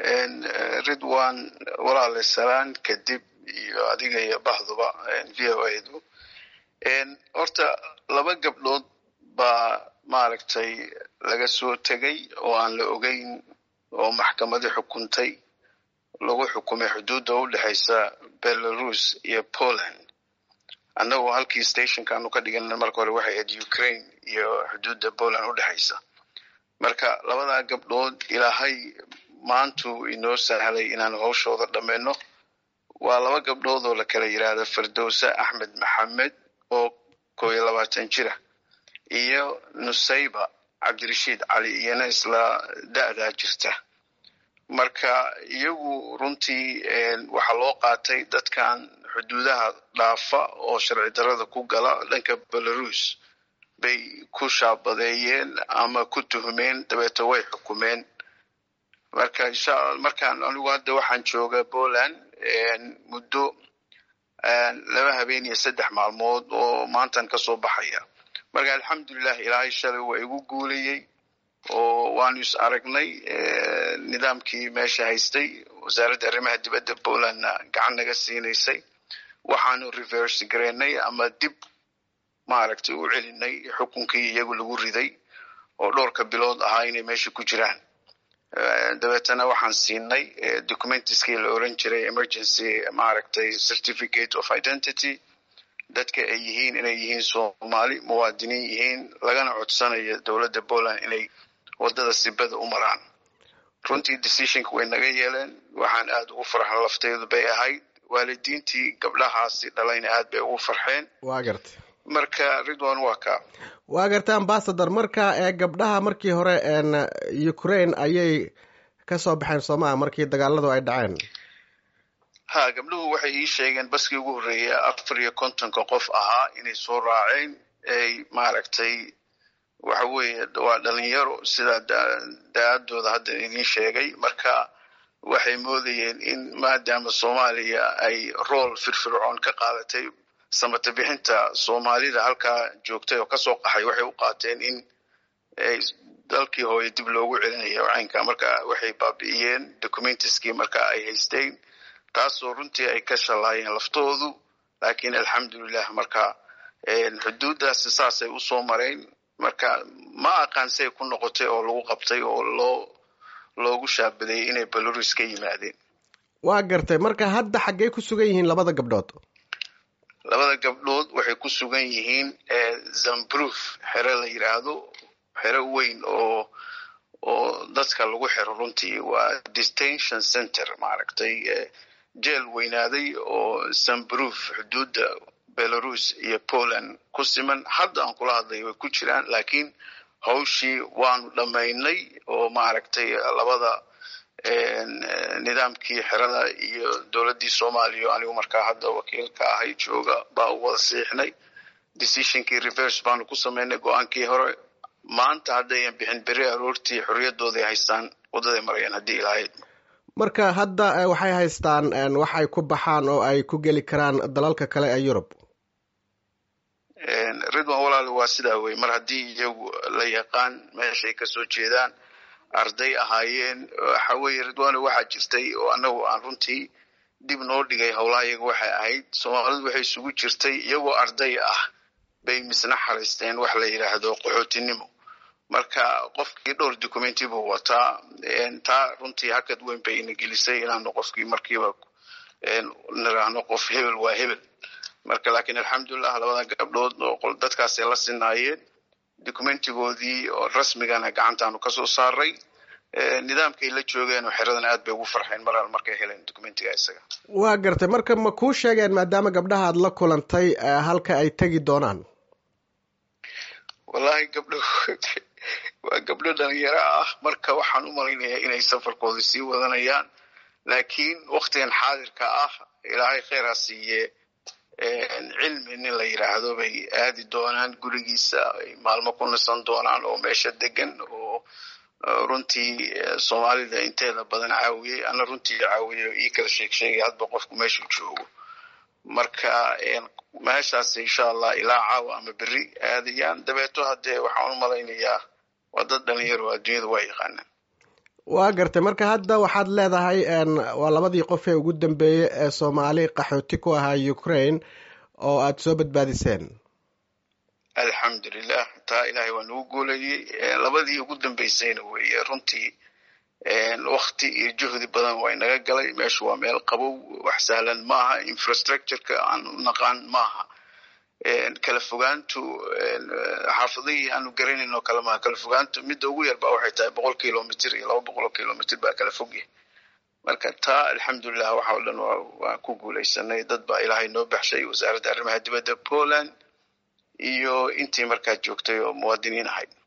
ridwan walaale salaan kadib iyo adiga iyo bahduba v o adu horta laba gabdhood baa maaragtay laga soo tegay oo aan la ogeyn oo maxkamadi xukuntay lagu xukumay xuduudda u dhexaysa belarus iyo poland annagoo halkii stationkaanu ka dhigan marka hore waxay ahayd ukraine iyo xuduudda poland u dhexaysa marka labadaa gabdhood ilaahay maantuu inoo sahlay inaan hawshooda dhammayno waa laba gabdhood oo la kala yidhaahda firdowse axmed maxamed oo koo iyo labaatan jira iyo nusayba cabdirashiid cali iyana isla da'daa jirta marka iyagu runtii waxaa loo qaatay dadkan xuduudaha dhaafa oo sharci darada ku gala dhanka belarus bay ku shaabadeeyeen ama ku tuhmeen dabeeto way xukumeen marka insha markaan anigu hadda waxaan joogaa poland muddo laba habeen iyo saddex maalmood oo maantan kasoo baxaya marka alxamdulilah ilaahay shalay waa igu guulayey oo waanu is aragnay nidaamkii meesha haystay wasaaradda arrimaha dibadda polandna gacan naga siinaysay waxaanu reverse garaynay ama dib maaragtay u celinay xukunkii iyagu lagu riday oo dhowrka bilood ahaa inay meesha ku jiraan dabeetana waxaan siinay documentiskii la oran jiray emergency maaragtay certificate of identity dadka ay yihiin inay yihiin soomaali muwaadiniin yihiin lagana codsanayo dowladda poland inay wadada sibada u maraan runtii decisionka way naga yeeleen waxaan aad ugu farxan lafteedu bay ahayd waalidiintii gabdhahaasi dhalayna aad bay ugu farxeen waa garta marka ridwan waa ka waa garta ambasador marka ee gabdhaha markii hore ukraine ayay kasoo baxeen soomaa markii dagaaladu ay dhaceen ha gabdhuhu waxay ii sheegeen baskii ugu horreeya afar iyo kontonka qof ahaa inay soo raaceen ay maaragtay waxa weeye waa dhalinyaro sidaa da-adooda hadda idiin sheegay marka waxay moodayeen in maadaama soomaaliya ay rool firfircoon ka qaadatay samata bixinta soomaalida halkaa joogtay oo kasoo qaxay waxay u qaateen in dalkii hooye dib loogu celinayo caynka marka waxay baabi'iyeen documentiskii marka ay haysteen taasoo runtii ay ka shallaayeen laftoodu laakiin alxamdulilah marka xuduuddaasi saasay usoo mareen marka ma aqaan say ku noqotay oo lagu qabtay oo loo loogu shaabadeeyey inay belarus ka yimaadeen waa gartay marka hadda xaggey ku sugan yihiin labada gabdhood labada gabdhood waxay ku sugan yihiin zambruf xero la yidhaahdo xero weyn oo oo dadka lagu xiro runtii waa detention center maaragtay jeel weynaaday oo zambruf xuduudda belarus iyo poland ku siman hadda aan kula hadlay way ku jiraan laakiin hawshii waanu dhammaynay oo maaragtay labada nidaamkii xerada iyo dowladdii soomaaliya anigu markaa hadda wakiilka ahay jooga baa u wada siixnay decisionkii reverse baanu ku samaynay go-aankii hore maanta haddayan bixin beri aroortii xorriyadooday haystaan waddaday marayaan haddii ilaahayd marka hadda waxay haystaan wax ay ku baxaan oo ay ku geli karaan dalalka kale ee yurub ridwan walaal waa sidaa wey mar haddii iyagu la yaqaan meeshay kasoo jeedaan arday ahaayeen waxa weeye ridwano waxaa jirtay oo annagu aan runtii dib noo dhigay howlaha iyaga waxay ahayd soomaalidu waxay isugu jirtay iyagoo arday ah bay misna xaraysteen wax la yidhaahdo qaxootinimo marka qofkii dhowr documenti buu wataa taa runtii hakad weyn bay ina gelisay inaanu qofkii markiiba niraahno qof hebel waa hebel marka laakiin alxamdulilah labada gabdhood oo dadkaasay la sinaayeen documentigoodii oo rasmigana gacantaanu kasoo saaray nidaamkay la joogeen oo xeradan aad bay ugu farxeen mar markay heleen documentiga isaga waa gartay marka ma kuu sheegeen maadaama gabdhaha aad la kulantay halka ay tegi doonaan wallahi gabdho waa gabdho dhalinyaro ah marka waxaan u malaynayaa inay safarkooda sii wadanayaan laakiin waktigan xaadirka ah ilaahay kheyr ha siiye cilmi nin la yidhaahdo bay aadi doonaan gurigiisa ay maalmo ku nisan doonaan oo meesha degan oo runtii soomaalida inteeda badan caawiyey ana runtii caawiye ii kala sheeg sheegay hadba qofku meeshuu joogo marka meeshaas insha allah ilaa caawa ama beri aadayaan dabeeto haddee waxaan u malaynayaa waa dad dhalinyaro adduunyada waa yaqaanaan waa gartay marka hadda waxaad leedahay waa labadii qof ee ugu dambeeyey ee soomaali qaxooti ku ahaa ukraine oo aad soo badbaadiseen alxamdulilah taa ilaahay waa nagu guulayey labadii ugu dambeysayna weeye runtii wakti iyo juhdi badan waa inaga galay meeshu waa meel qabow wax sahlan maaha infrastructureka aan u naqaan maaha kala fogaantu xaafadihii aanu garanayn oo kale maaha kala fogaantu midda ugu yar ba waxay tahay boqol kilomitr iyo laba boqol oo kilomitr baa kala fogyahay marka taa alxamdulilah waxa o dhan waan ku guulaysanay dad baa ilaahay noo baxshay wasaaradda arrimaha dibadda poland iyo intii markaa joogtay oo muwaadiniin ahayd